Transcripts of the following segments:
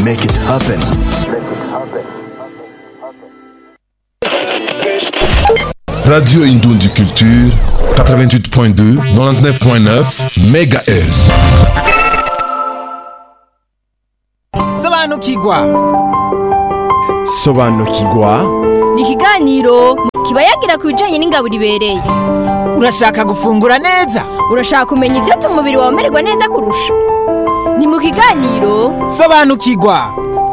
make it happen Radio Indundi Culture 88.2 99.9 MHz sobanukirwa sobanukirwa ni ikiganiro kiba yagira ku bijyanye n'ingabo ibereye urashaka gufungura neza urashaka kumenya ibyo umubiri wawe umererwa neza kurusha ni mu kiganiro sobanukirwa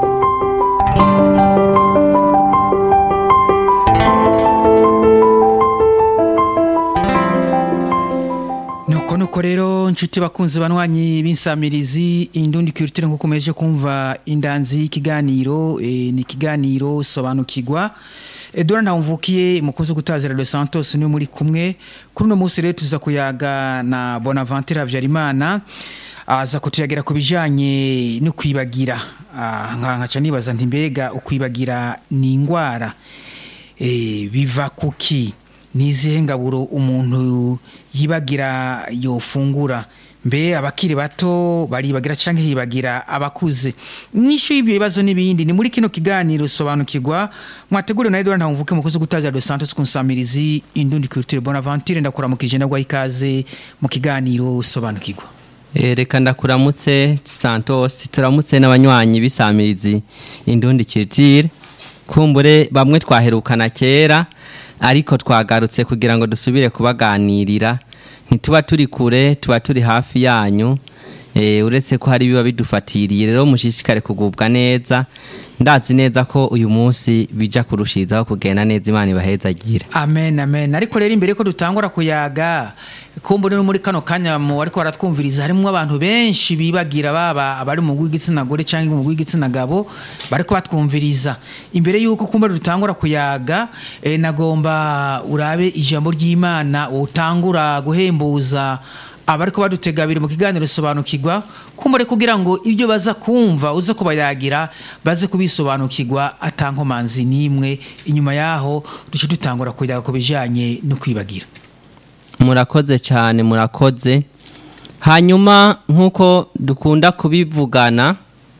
nuko nuko rero nshuti bakunzi banywanyi b'insamirizi indundi kirutire nk'uko umeje kumva indanzi y'ikiganiro eh, ni ikiganiro sobanukirwa edora ntawumvukiye umukozi wo gutaza radio santos niwe muri kumwe kuri uno munsi rero tuza kuyaga na bonaventure habyarimana aza kutuyagira ku bijyanye no kwibagira Ah, nka nkaca nibaza nti mbega ukwibagira ni indwara Eh, biva kuki ni izihe ngaburo umuntu yibagira yofungura mbe abakiri bato baribagira cyangwa hibagira abakuze nyinshi y'ibyo bibazo n'ibindi ni muri kino kiganiro sobanukirwa mwateguriwe na Edouard Ntawumvuke mukozi gutaza Dos Santos kunsamirizi indundi culture Bonaventure ndakuramukije nagwa ikaze mu kiganiro sobanukirwa Eh, reka ndakuramutse santos turamutse n'abanywanyi b'isamirizi indundi kiritire kumbure bamwe twaherukana kera ariko twagarutse kugira ngo dusubire kubaganirira ntituba turi kure tuba turi hafi yanyu eh, uretse ko hari biba bidufatiriye rero mushishikare kugubwa neza ndazi neza ko uyu munsi bija kurushirizaho kugenda neza imana ibahezagira amen amen ariko rero imbere ko dutangura kuyaga kumbure no muri kano kanya mu ariko baratwumviriza harimo abantu benshi bibagira baba abari mu w'igitsina gore cyangwa mu w'igitsina gabo bariko batwumviriza imbere yuko kumbure dutangura kuyaga eh, nagomba urabe ijambo ry'Imana utangura guhembuza abariko badutega biri mu kiganiro sobanukirwa kumbure kugira ngo ibyo baza kumva uze kubayagira baze kubisobanukirwa atankomanzi n'imwe inyuma yaho duce dutangura kuyaga ku bijanye no kwibagira murakoze cyane murakoze hanyuma nk'uko dukunda kubivugana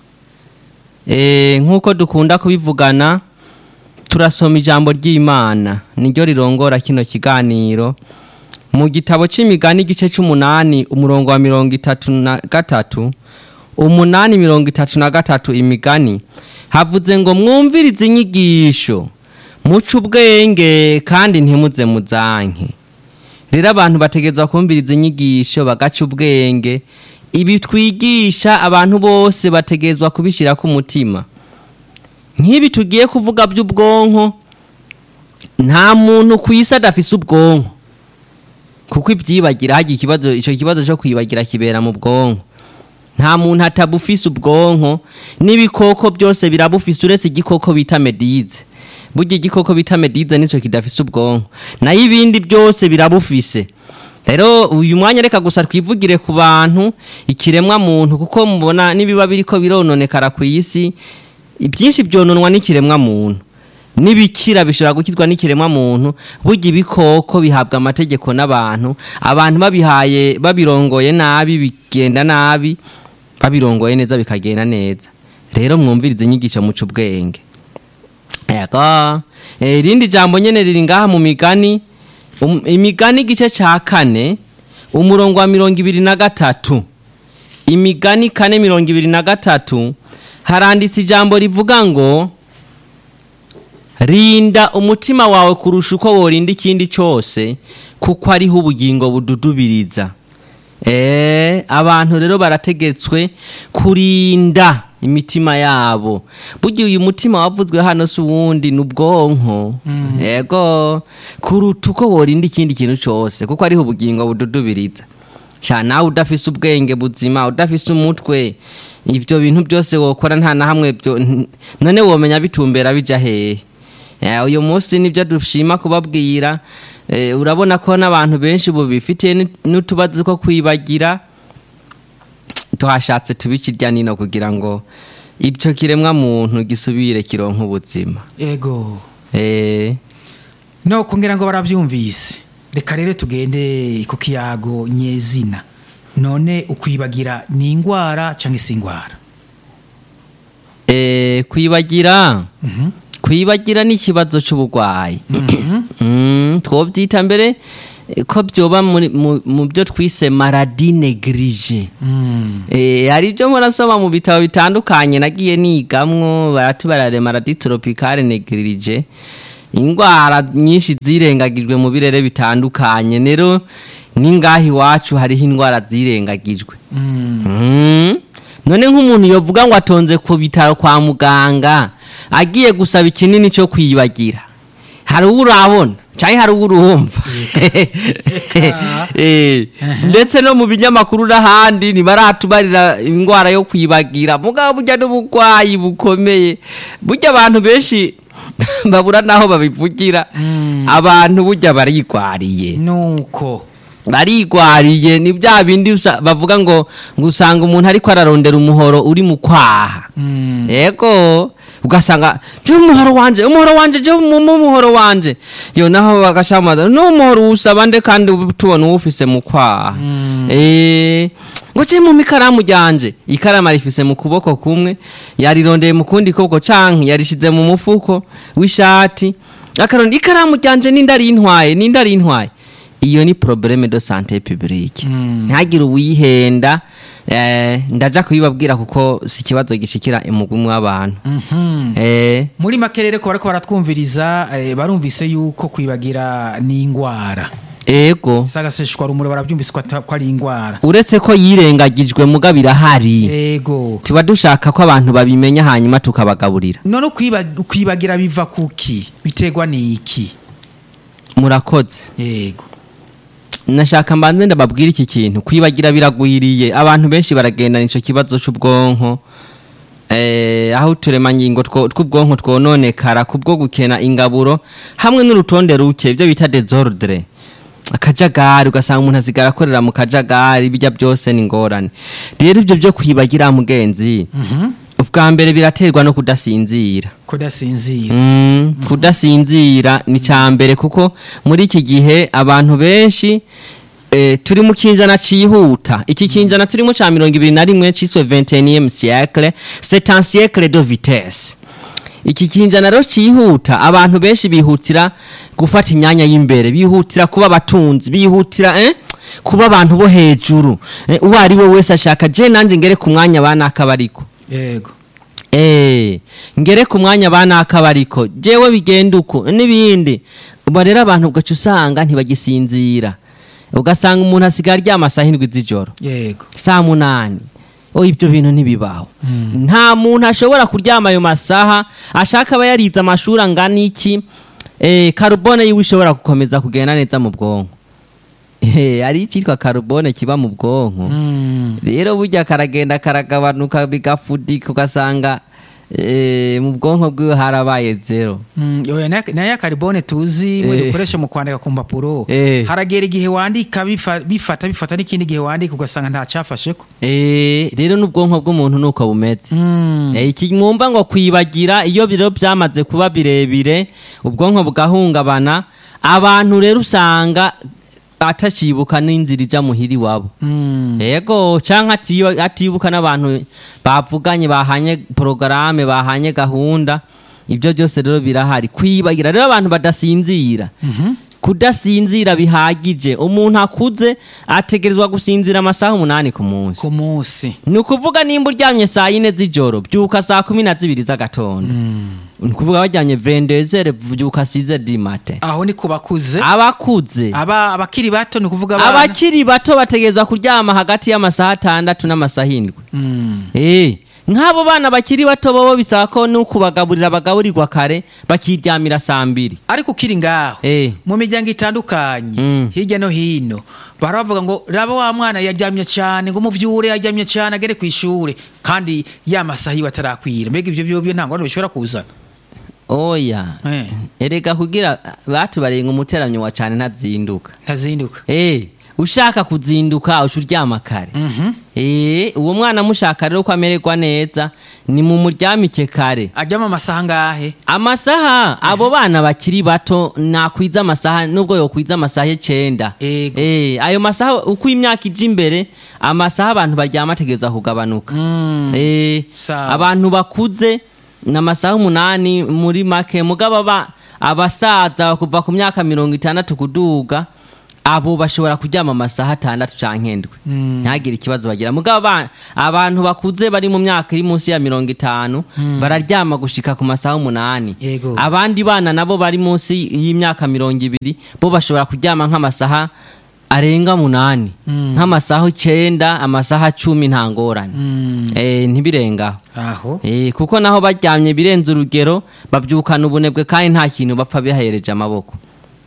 eh, nk'uko dukunda kubivugana turasoma ijambo ry'imana niryo rirongora kino kiganiro mu gitabo c'imigani igice c'umunani umurongo wa mirongo itatu na gatatu umunani mirongo itatu na gatatu imigani havuze ngo mwumvirize inyigisho muce ubwenge kandi ntimuze muzanke rero abantu bategerezwa kumviriza inyigisho bagaca ubwenge ibi twigisha abantu bose bategerezwa kubishyira ku mutima nk'ibi tugiye kuvuga by'ubwonko nta muntu ku isi adafise ubwonko kuko ibyibagira hagira ikibazo icyo kibazo cyo kwibagira kibera mu bwonko nta muntu atabufise ubwonko n'ibikoko byose birabufise uretse igikoko bita medize burya igikoko bita medize nicyo kidafise ubwonko nayo ibindi byose birabufise rero uyu mwanya reka gusa twivugire ku bantu ikiremwa muntu kuko mubona n'ibiba biriko birononekara ku isi ibyinshi byononwa n'ikiremwa muntu n'ibikira bishobora gukizwa n'ikiremwa muntu burya ibikoko bihabwa amategeko n'abantu abantu babihaye babirongoye nabi bigenda nabi babirongoye neza bikagenda neza rero mwumvirize inyigisho muca ubwenge yego Eh, irindi jambo nyene riri ngaha mu migani Um- imigani igice ca kane umurongo wa mirongo ibiri na gatatu imigani kane mirongo ibiri na gatatu haranditse ijambo rivuga ngo rinda umutima wawe kurusha uko worinda ikindi cyose kuko ariho ubugingo bududubiriza Eh, abantu rero barategetswe kurinda imitima yabo burya uyu mutima wavuzwe hano si uwundi ni ubwonko yego kuruta uko worinda ikindi kintu cyose kuko ariho ubugingo bududubiriza sha nawe udafise ubwenge buzima udafise umutwe ibyo bintu byose wokora nta na hamwe byo n- none womenya bitumbera bija hehe Eh, uyu munsi nibyo dushima kubabwira eh, urabona ko n'abantu benshi ubu bifitiye ni- n'utubazo two kwibagira tuhashatse tubikirya nino kugira ngo ibyo kiremwa muntu gisubire kironka ubuzima ego eh, no kongera ngo barabyumvise reka rero tugende ku kiyago nyezina none ukwibagira ni indwara cyangwa se indwara eh, kwibagira kwibagira ni ikibazo cy'uburwayi Mm, twobyita mbere eh, ko byoba muri- mu mu byo twise maradi neglige Eh, hari ibyo murasoma mu bitabo bitandukanye nagiye nigamwo baratubarare maradi tropicale neglige indwara nyinshi zirengagijwe mu birere bitandukanye rero n'ingaha iwacu hariho indwara zirengagijwe Mm. none nk'umuntu yovuga ngo atonze ku bitaro kwa muganga agiye gusaba ikinini cyo kwibagira hari uwo urabona cyangwa hari uwo urumva Eh, ndetse no mu binyamakuru n'ahandi ntibaratubarira indwara yo kwibagira mugabo burya n'uburwayi bukomeye burya abantu benshi babura n'aho babivugira abantu burya barigwariye nuko barigwariye ni bya bindi usa- bavuga ngo ngo usanga umuntu ariko ararondera umuhoro uri mu kwaha yego ugasanga je umuhoro wanje umuhoro wanje je mu mu muhoro wanje yo naho bagashamaza no umuhoro usaba nde kandi ubu tubona uwufise mu kwaha eh ngo je mu mikaramu ryanje ikaramu arifise mu kuboko kumwe yarirondeye mu kundi kuboko canke yarishize mu mufuko w'ishati akaronda ikaramu ryanje nindari intwaye nindari intwaye iyo ni probleme de sante publique ntagire uwihenda eh, ndaja kubibabwira kuko si ikibazo gishikira umugwi w'abantu eh, muri make rero ko bariko baratwumviriza eh, barumvise yuko kwibagira ni ingwara ego sagaseshwa rumuri barabyumvise ko ata- ko ari ingwara uretse ko yirengagijwe muga birahari ego tuba dushaka ko abantu babimenya hanyuma tukabagaburira none kwiba- kwibagira biva kuki biterwa n'iki murakoze yego nashaka mbanze ndababwira iki kintu kwibagira biragwiriye abantu benshi baragendana ico kibazo c'ubwonko eh, aho uturemangingo two- tw'ubwonko twononekara kubwo gukena ingaburo hamwe n'urutonde ruke ibyo bita desordre akajagari ugasanga umuntu asigara akorera mu kajagari bijya byose ni ingorane rero ibyo byo kwibagira mugenzi ubwa mbere biraterwa no kudasinzira kudasinzira Mm, kudasinzira ni cya mbere kuko muri iki gihe abantu benshi eh, turi mu kinjana cihuta iki kinjana turimo ca mirongo ibiri na rimwe ciswe 21e siècle c'est un siècle de vitesse iki kinjana rero cihuta abantu benshi bihutira gufata imyanya y'imbere bihutira kuba abatunzi bihutira eh? kuba abantu bo hejuru eh, uwo ari we wese ashaka je nanje ngere ku mwanya banaka bariko yego Eh, ngere ku mwanya banaka bariko jewe bigenda uko n'ibindi ubu rero abantu ugaca usanga ntibagisinzira ugasanga umuntu asigaye aryama saa hindwi z'ijoro yego saa munani oh ibyo bintu ntibibaho nta muntu ashobora kuryama ayo masaha ashaka aba yarize amashuri angana iki eh, karubone yiwe ishobora gukomeza kugenda neza mu bwonko Eh, hari icyitwa karubone kiba mu bwonko Mm. rero burya karagenda karagabanuka bigafudika ugasanga eh, mu bwonko bwiwe harabaye zero Mm, oya, na- nayo ya karibone tuzi mwe Eh. dukoresha mu kwandika ku mpapuro Eh. haragera igihe wandika bifa- bifata bifata n'ikindi gihe wandika ugasanga nta cyafasheko Eh, rero n'ubwonko bw'umuntu nuko bumeze Mm. Eh, iki mwumva ngo kwibagira iyo biro byamaze kuba birebire ubwonko bugahungabana abantu rero usanga atacibuka n'inzira ija muhiri wabo Mm. yego canke atiyo- atibuka n'abantu bavuganye bahanye porogaramu bahanye gahunda ibyo byose rero birahari kwibagira rero abantu badasinzira kudasinzira bihagije umuntu akuze ategerezwa gusinzira amasaha umunani ku munsi ku munsi ni ukuvuga nimba uryamye saa yine z'ijoro byuka saa kumi na zibiri z'agatondo ni ukuvuga wajyanye vendezere byuka size di mate aho ni ku bakuze abakuze aba abakiri bato ni ukuvuga abana abakiri bato bategerezwa kuryama hagati y'amasaha atandatu n'amasaha indwi Mm. Eh, nk'abo bana bakiri bato bobo bisaba ko n'ukubagaburira bagaburirwa kare bakiryamira saa mbiri ariko ukiri ngaho Eh. mu miryango itandukanye Mm. hirya no hino baravuga ngo raba wa mwana yaryamye cyane ngo muvyure yaryamye cyane agere ku ishure kandi ya masaha iwe atarakwira mbega ibyo byo byo nta ngorane bishobora kuzana oya Eh. erega kugira batubarenga umuteranyo wa cyane ntazinduka ntazinduka Eh, ushaka kuzinduka uca uryama kare Eh, uwo mwana mushaka rero ko amererwa neza ni mu muryamike kare ajyamo amasaha angahe amasaha abo bana bakiri bato nakwiza amasaha nubwo yokwiza amasaha icenda Ego. Eh, ayo masaha uko imyaka ija imbere amasaha abantu baryama ategereza kugabanuka Eh, Sawa. abantu bakuze ni amasaha umunani muri make mugabo aba abasaza kuva ku myaka mirongo itandatu kuduga abo bashobora kuryama amasaha atandatu canke ndwi ntihagire ikibazo bagira mugabo aba- abantu bakuze bari mu myaka iri munsi ya mirongo itanu bararyama gushika ku masaha umunani Yego. abandi bana nabo bari munsi y'imyaka mirongo ibiri bo bashobora kuryama nk'amasaha arenga munani nk'amasaha icenda amasaha cumi nta ngorane Eh, ntibirengaho aho Eh, kuko naho baryamye birenze urugero babyukana ubunebwe kandi nta kintu bapfa bihereje amaboko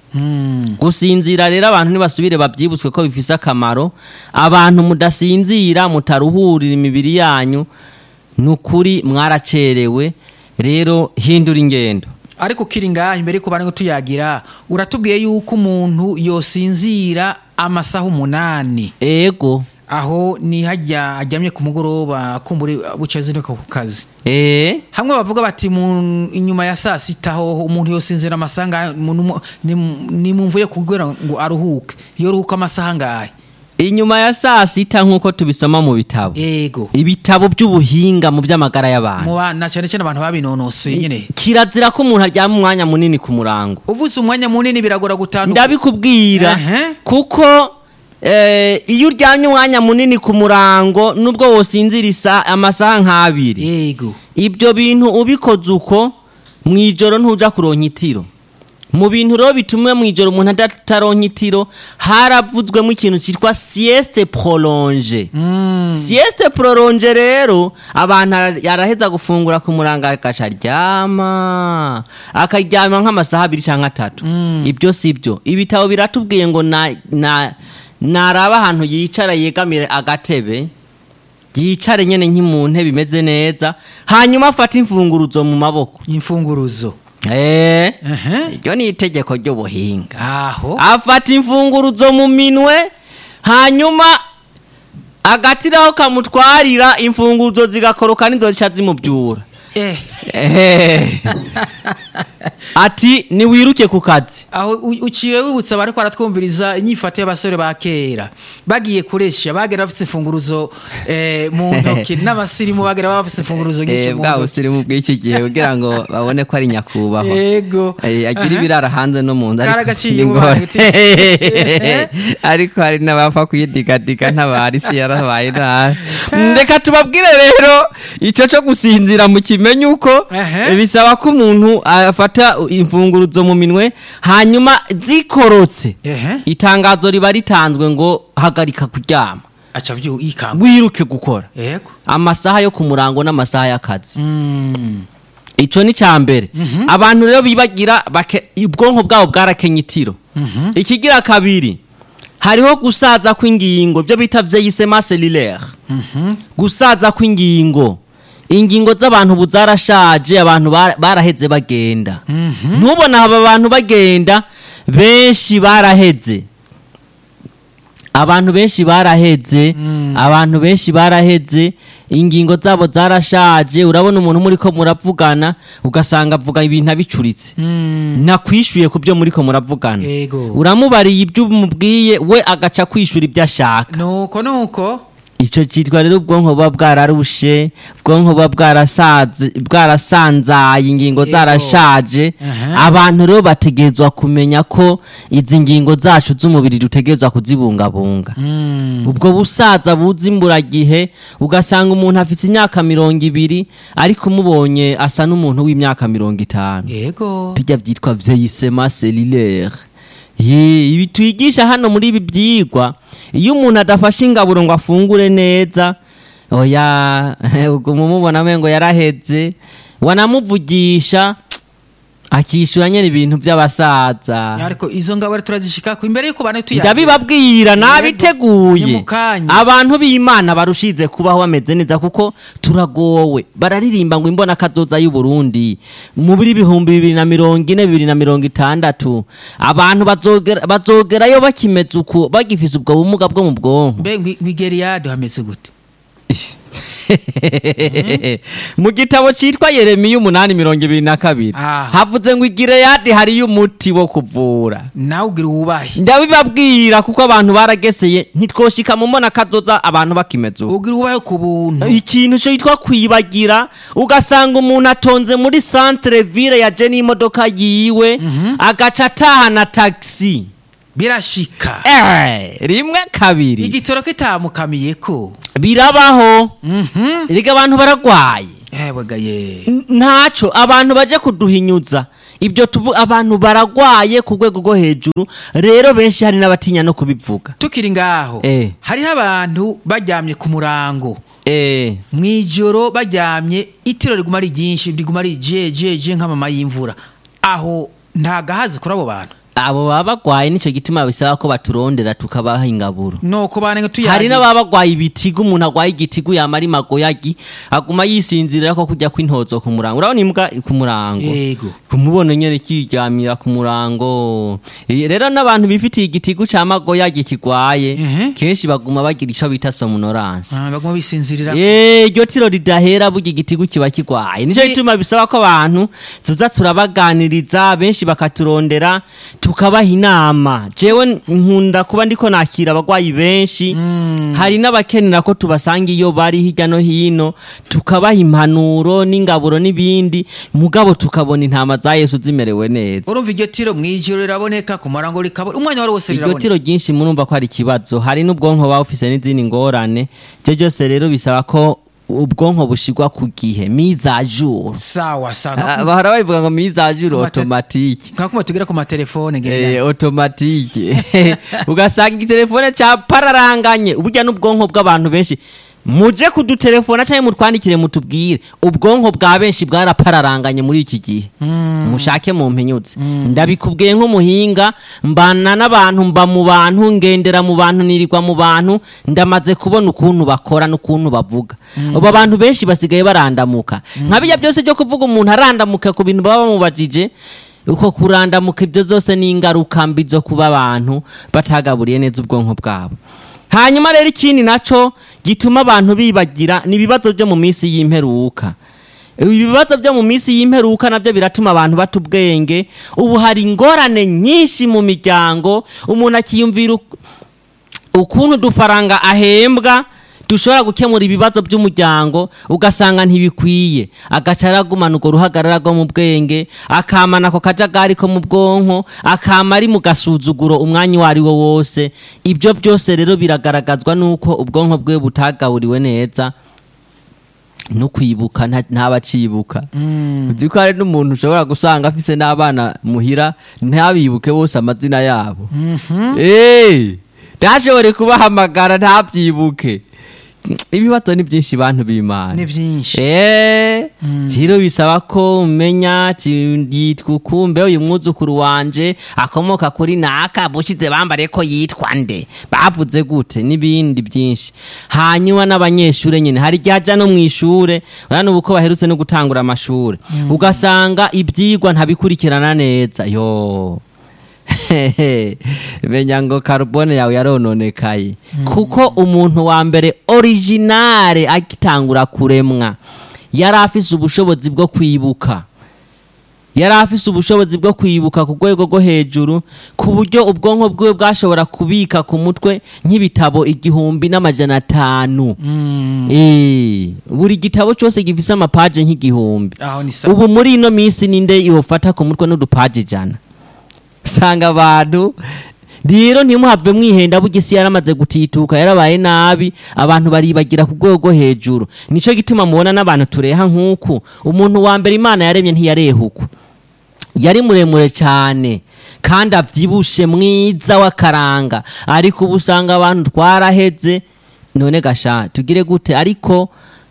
gusinzira rero abantu ntibasubire babyibutswe ko bifise akamaro abantu mudasinzira mutaruhurira imibiri yanyu ni ukuri mwaracerewe rero hindura ingendo ariko ukiri ngaha imbere yuko bari tuyagira uratubwiye yuko umuntu yosinzira amasaha umunani ego aho ni hajya ajyamye ku mugoroba kumbure buca zinduka ku kazi eh hamwe bavuga bati mu inyuma ya saa sita aho umuntu yosinzira amasaha ngahe umuntu mu- ni mu- ni mu mvuye kugira ngo aruhuke iyo ruhuka amasaha ngahe inyuma ya saa sita nk'uko tubisoma mu bitabo ego ibitabo by'ubuhinga mu by'amagara y'abantu mu bana cyane cyane abantu babinonosoye nyine kirazira ko umuntu aryama umwanya munini ku murango uvuze umwanya munini biragora gutandukana ndabikubwira Ehe. kuko eh, iyo uryamye umwanya munini ku murango nubwo wosinzira isa- amasaha nk'abiri yego ibyo bintu ubikoze uko mu ijoro ntuja kuronka itiro mu bintu rero bitumwe mu ijoro umuntu adataronka itiro haravuzwemo ikintu cyitwa sieste prolonge sieste prolonge rero abantu ara- araheza gufungura ku murango agaca aryama akaryama nk'amasaha abiri cyangwa atatu ibyo si byo ibitabo biratubwiye ngo na, na, naraba ahantu yicara yegamire agatebe yicare nyene nk'imu ntebe imeze neza hanyuma afate imfunguruzo mu maboko imfunguruzo Eh, Ehe. iryo ni itegeko ry'ubuhinga aho afata imfunguruzo mu minwe hanyuma agatiraho kamutwarira imfunguruzo zigakoroka n'inzoca zimubyura eh Eh. ati niwiruke ku kazi aho u- uciye wibutsa abari baratwumviriza inyifato y'abasore ba kera bagiye kuresha bagera bafite imfunguruzo eh, mu ntoki n'abasirimu bagera bafite imfunguruzo nyinshi Eh, mu bwa ntoki busirimu bw'iki gihe kugira ngo babone ko ari nyakubahwa yego Eh, agira Aha. ibirara hanze no mu nzu ariko Karagaciye ni mu ngorane. bantu, uti- ariko hari n'abapfa kuyidigadiga ntabari si yarabaye nabi reka tubabwire rero icyo cyo gusinzira mu kimenyi uko Ehe. eh, bisaba ko umuntu afata imfunguruzo mu minwe hanyuma zikorotse Ehe. itangazo riba ritanzwe ngo hagarika kuryama aca byu ikanga wiruke gukora yego amasaha yo ku murango n'amasaha y'akazi Mm. icyo ni cya mbere abantu rero bibagira bake- ubwonko bwabo bwarakenye itiro ikigira kabiri hariho gusaza kw'ingingo byo bita vyeyisema cellulaire gusaza kw'ingingo ingingo z'abantu ubu zarashaje abantu bara- baraheze bagenda ntubona aba bantu bagenda benshi baraheze abantu benshi baraheze abantu benshi baraheze ingingo zabo zarashaje urabona umuntu muri ko muravugana ugasanga avuga ibintu abicuritse nakwishyuye ku byo muri ko muravugana Yego. uramubariye ibyo umubwiye we agaca kwishura ibyo ashaka nuko nuko icyo cyitwa rero ubwonko buba bwararushe ubwonko buba bwarasaze- bwarasanzaye ingingo Yego. zarashaje Aha. abantu rero bategerezwa kumenya ko izi ngingo zacu z'umubiri dutegerezwa kuzibungabunga ubwo busaza buza imburagihe ugasanga umuntu afite imyaka mirongo ibiri ariko umubonye asa n'umuntu w'imyaka mirongo itanu yego bijya byitwa vieillissement cellulaire Ye, ibi twigisha hano muri ibi byigwa iyo umuntu adafashe ingaburo ngo afungure neza oya ubwo mumubona ngo yaraheze wanamuvugisha akishyura nyine ibintu by'abasaza ariko izo ngabo rero turazishikako imbere yuko bane tuyagira ndabibabwira ni nabiteguye mu kanya. abantu b'imana barushize kubaho bameze neza kuko turagowe bararirimba ngo imbona kazoza y'u Burundi muri bihumbi bibiri na mirongo ine bibiri na mirongo itandatu abantu bazogera- bazogerayo bakimeze uku bagifise ubwo bumuga bwo mu bwonko mbe ngwigeriyade hameze gute mu gitabo cyitwa yeremiya umunani mirongo ibiri na kabiri Ah. havuze ngo igireyadi hariyo umuti wo kuvura nawe ugira uwubahe ndabibabwira kuko abantu barageseye ntitwoshika mu mbona kazoza abantu bakimeze uko ugira uwubahe ku buntu ikintu cyo yitwa kwibagira ugasanga umuntu atonze muri centre ville yaje n'imodoka yiwe agaca atahana taxi birashika eh, rimwe kabiri igitoro kitamukamiye ko birabaho erega abantu baragwaye ewegaye N- ntaco abantu baje kuduhinyuza ibyo tuvu abantu baragwaye ku rwego rwo hejuru rero benshi hari n'abatinya no kubivuga tukiri ngaho Eh. hariho abantu baryamye ku murango eh, mu ijoro baryamye itiro riguma ari ryinshi riguma ari jejeje nk'amama y'imvura aho nta gahazi kuri abo bantu abo baba bagwaye nicyo gituma bisaba ko baturondera tukabaha ingaburo nuko banenge tuyagira hari n'ababa bagwaye ibitigu umuntu agwaye igitigu yamara imagoyagi aguma yisinzirira ko kujya kw'intozo ku murango urabona imbwa ku murango Yego. kumubona nyene kiryamira ku murango Eh, rero n'abantu bifitiye igitigu ca magoyagi kigwaye Mhm. kenshi baguma bagira ico bita somnoranse Ah, baguma bisinzirira Eh, iryo tiro ridahera burya igitigu kiba kigwaye nicyo Ni- gituma bisaba ko abantu tuza turabaganiriza benshi bakaturondera tukabaha inama jewe nkunda kuba ndiko nakira abagwayi benshi hari n'abakenera ko tubasanga iyo bari hirya no hino tukabaha impanuro n'ingaburo n'ibindi mugabo tukabona intama za yesu zimerewe neza urumva iryo tiro mu ijoro riraboneka ku murango rikabona umwanya wari wose iryo riraboneka tiro ryinshi murumva ko hari ikibazo hari n'ubwonko buba bufise n'izindi ngorane ibyo byose rero bisaba ko ubwonko bushigwa ku gihe mise à jour sawa Ah, sawa bahora babivuga ngo mise à jour Ku mate- automatique nkakuma tugera ku matelefone Eh, ngenda automatique ugasanga igitelefone cyapararanganye burya n'ubwonko bw'abantu benshi muje kudutelefona cyangwa mutwandikire mutubwire ubwonko bwa benshi bwarapararanganye muri iki gihe mushake mu mpinyutse ndabikubwiye nk'umuhinga mbana n'abantu mba mu bantu ngendera mu bantu nirirwa mu bantu ndamaze kubona ukuntu bakora n'ukuntu bavuga abo bantu benshi basigaye barandamuka nka bijya byose byo kuvuga umuntu arandamuka ku bintu baba bamubajije uko kurandamuka ibyo zose ni ingaruka mbi zo kuba abantu batagaburiye neza ubwonko bwabo hanyuma rero ikindi naco gituma abantu bibagira ni ibibazo byo mu minsi y'imperuka ibibazo byo mu minsi y'imperuka nabyo biratuma abantu bata ubwenge ubu hari ingorane nyinshi mu miryango umuntu akiyumvira uk- ukuntu udufaranga ahembwa dushobora gukemura ibibazo by'umuryango ugasanga ntibikwiye agaca aragumana urwo ruhagarara rwo mu bwenge akamana ako kajagari ko mu bwonko akama ari mu gasuzuguro umwanya uwo ari wo wose ibyo byose rero biragaragazwa n'uko ubwonko bwe butagaburiwe neza no kwibuka nta- ntabacibuka uzi ko hari n'umuntu ushobora gusanga afise n'abana muhira ntabibuke bose amazina yabo Eh, ntashobore kubahamagara ntabyibuke ibibazo ni byinshi bantu b'imana ni byinshi Eh, rero bisaba ko umenya ati, yitwa ukumbe uyu mwuzukuru wanje akomoka kuri naka bushize bambare ko yitwa nde bavuze gute n'ibindi byinshi hanyuma n'abanyeshure nyine hari igihe aja no mu ishure urabona ubu ko baherutse no gutangura amashure ugasanga ibyigwa ntabikurikirana neza yo menya ngo carbone yawe yarononekaye kuko umuntu wa mbere originale agitangura kuremwa yari afise ubushobozi bwo kwibuka yari afise ubushobozi bwo kwibuka ku rwego rwo hejuru ku buryo ubwonko bwiwe bwashobora kubika ku mutwe nk'ibitabo igihumbi n'amajana atanu Eh, buri gitabo cyose gifise amapaje nk'igihumbi aho ni sawa ubu muri ino minsi ninde yofata ku mutwe n'udupaji ijana usanga abantu rero ntimuhave mwihenda burya isi yaramaze gutituka yarabaye nabi abantu baribagira ku rwego rwo hejuru nicyo gituma mubona n'abantu tureha nk'uku umuntu wa mbere imana yaremye ntiyareha uku yari muremure cyane kandi abyibushe mwiza w'akaranga ariko ubu usanga abantu twaraheze none gasha tugire gute ariko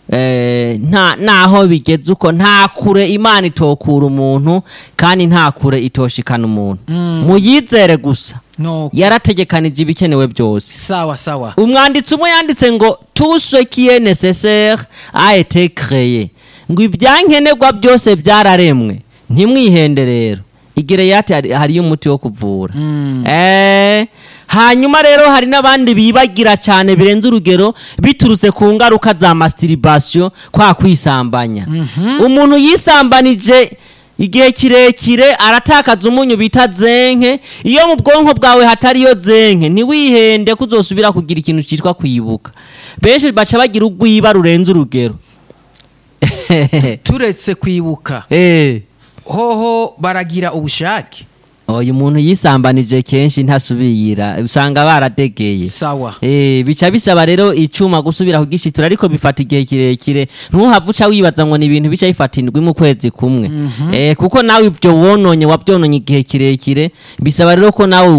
eh, nta naho bigeze uko nta kure imana itokura umuntu kandi nta kure itoshikana umuntu muyizere gusa no yarategekanije ibikenewe byose sawa sawa umwanditsi umwe yanditse ngo tout ce qui est nécessaire a été créé ngo ibyankenerwa byose byararemwe ntimwihende rero igireyati hari- hariyo umuti wo kuvura Eh, hanyuma rero hari n'abandi bibagira cyane birenze urugero biturutse ku ngaruka za masturbation kwa kwisambanya umuntu yisambanije igihe kirekire aratakaza umunyu bita zenke iyo mu bwonko bwawe hatariyo zenke ntiwihende ko uzosubira kugira ikintu cyitwa kwibuka benshi baca bagira urwiba rurenze urugero turetse kwibuka Eh. hoho baragira ubushake uyu muntu yisambanije kenshi ntasubira usanga baradegeye sawa Eh, bica bisaba rero icuma gusubira kugishitura ariko bifata igihe kirekire ntuhava uca wibaza ngo ni ibintu bica bifata indwi mu kwezi kumwe eh, kuko nawe ibyo wononye wabyononye igihe kirekire bisaba rero ko nawe